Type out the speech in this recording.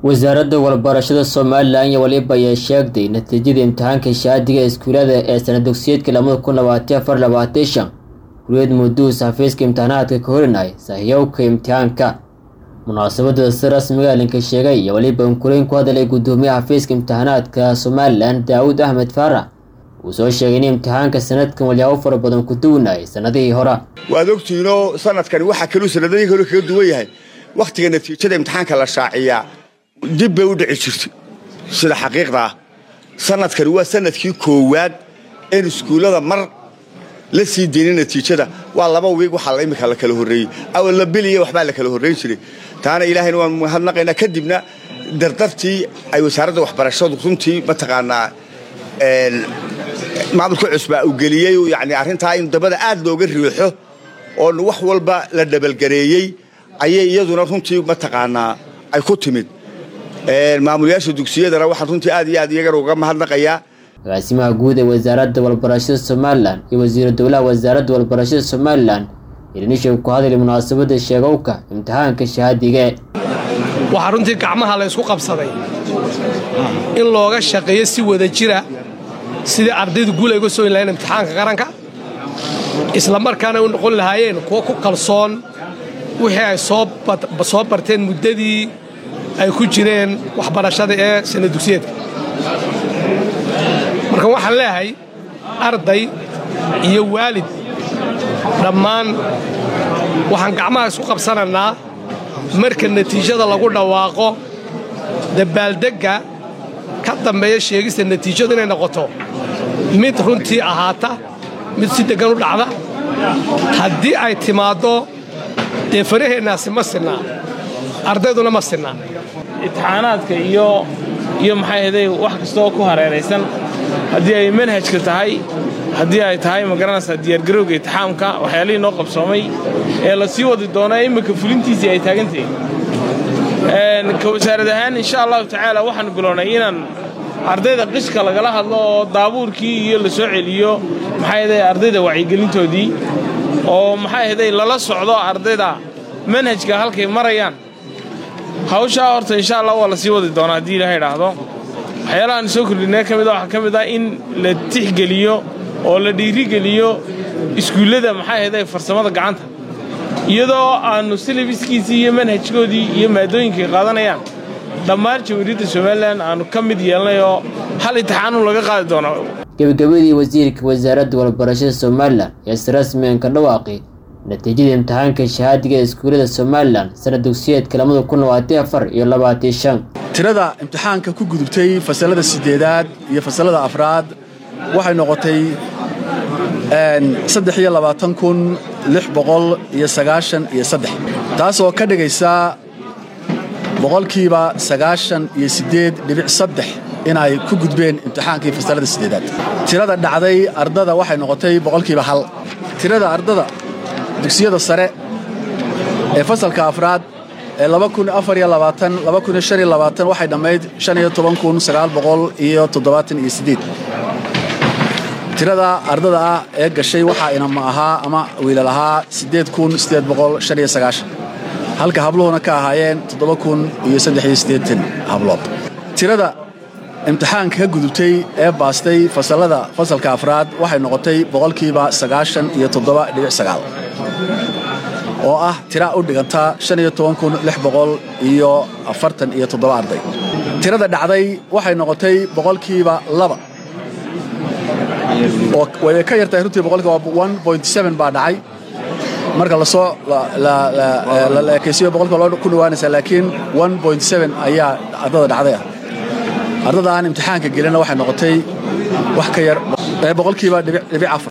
wasaaradda walbarashada somalilan iyo waliba ayaa sheegtay natiijada imtixaanka shahaadiga iskuulada ee sanad dugsiyeedka lamada kun labaatan afar labaatan shan kuliyad muduus xafiiska imtixaanaadka ka horinay sahyowka imtixaanka munaasabada si rasmiga linka sheegay iyo waliba unkulayn ku hadalay gudoomiyaha xafiiska imtixaanaadka somalilan daawud axmed faarax uu soo sheegay in imtixaanka sanadkan walyaabo fara badan ku duwanayay sanadihii hore waad ogtihiinoo sanadkani waxaa kaluu sanadadii hore kaga duwan yahay wakhtiga natiijada imtixaanka la shaaciyaa dib bay u dhici jirtay sida xaqiiqda ah sanadkani waa sanadkii koowaad een iskuullada mar la sii deynin natiijada waa laba wiig waxaa imika la kala horreeyey awal la biliya waxbaa la kala horrayn jiray taana ilaahayna waan mahadnaqaynaa kadibna dardartii ay wasaaradda waxbarashadu runtii mataqaanaa maamulka cusbaa uu geliyey yani arrintaa in dabada aad looga riixo oo wax walba la dhabalgareeyey ayay iyaduna runtii mataqaanaa ay ku timid maamulayaasha dugsiyadana waxaan runtii aad iyo aad iyagana uga mahadnaqayaa agaasimaha guud ee wasaaradda walbarashada somalilan iyo wasiiru dowlaha wasaaradda walbarashada somalilan irinishab ku hadlay munaasabadda sheegowka imtixaanka shahaadiga waxaa runtii gacmaha la ysku qabsaday in looga shaqeeyo si wada jira sidii ardaydu guul ay uga sooyi lahayeen imtixaanka qaranka isla markaana u noqon lahaayeen kuwo ku kalsoon wixii ay soo barteen muddadii ay ku jireen waxbarashada ee sana dugsiyeedka marka waxaan leeyahay arday iyo waalid dhammaan waxaan gacmaha isku qabsanaynaa marka natiijada lagu dhawaaqo dabaaldegga ka dambeeya sheegista natiijadu inay noqoto mid runtii ahaata mid si deggan u dhacda haddii ay timaaddo dee faraheennaasi ma sinnaa ardayduna ma sinnaa imtixaanaadka iyo iyo maxay haday wax kastaoo ku hareeraysan haddii ay manhajka tahay haddii ay tahay magaranaysaa diyaargarowga itixaamka waxyaalihii noo qabsoomay ee la sii wadi doona imminka fulintiisii ay taagantahay ka wasaarad ahaan insha allahu tacaala waxaan bilownay inaan ardayda qishka lagala hadlo oo daabuurkii iyo la soo celiyo maxay haday ardayda wacyigelintoodii oo maxay haday lala socdo ardayda manhajka halkay marayaan hawshaa horta insha allah waa la sii wadi doonaa haddii ilaha idhaahdo waxyaalahaan soo kordhinee ka mida waxaa ka mid ah in la tixgeliyo oo la dhiirigeliyo iskuullada maxay haday farsamada gacanta iyadoo aannu silibiskiisii iyo manhajkoodii iyo maadooyinkay qaadanayaan dhammaan jamhuuriyadda somalilan aannu ka mid yeelnay oo hal intixaanu laga qaadi doono gebagabadii wasiirka wasaaradda walbarashada somalilan ee si rasmigan ka dhawaaqi natiijada imtixaanka shahaadiga ee iskuullada somalilan sanad dugsiyeedka lamada kun labaatan afar iyo labaatan shan tirada imtixaanka ku gudubtay fasalada siddeedaad iyo fasalada afraad waxay noqotay saddex iyo labaatan kun lix boqol iyo sagaashan iyo saddex taasoo ka dhigaysa boqolkiiba sagaashan iyo siddeed dhibic saddex inay ku gudbeen imtixaankii fasalada siddeedaad tirada dhacday ardada waxay noqotay boqolkiiba hal tirada ardada dugsiyada sare ee fasalka afraad ee waxay dhammayd iyo tirada ardada ah ee gashay waxaa inama ahaa ama wiilal ahaa halka habluhuna ka ahaayeen iyo hablood tirada imtixaanka ka gudubtay ee baastay fasalada fasalka afraad waxay noqotay boqolkiiba iyo oo ah tira u dhiganta iyo arday tirada dhacday waxay noqotay boqolkiiba laba oo way ka yartahay runtii boqolkiiba baa dhacay marka lasoo la ekaysiyo boqolkiiba ku dhawaanaysaa laakiin ayaa ardada dhacday ah ardada aan imtixaanka gelina waxay noqotay wax ka yar boqolkiiba dhibic afar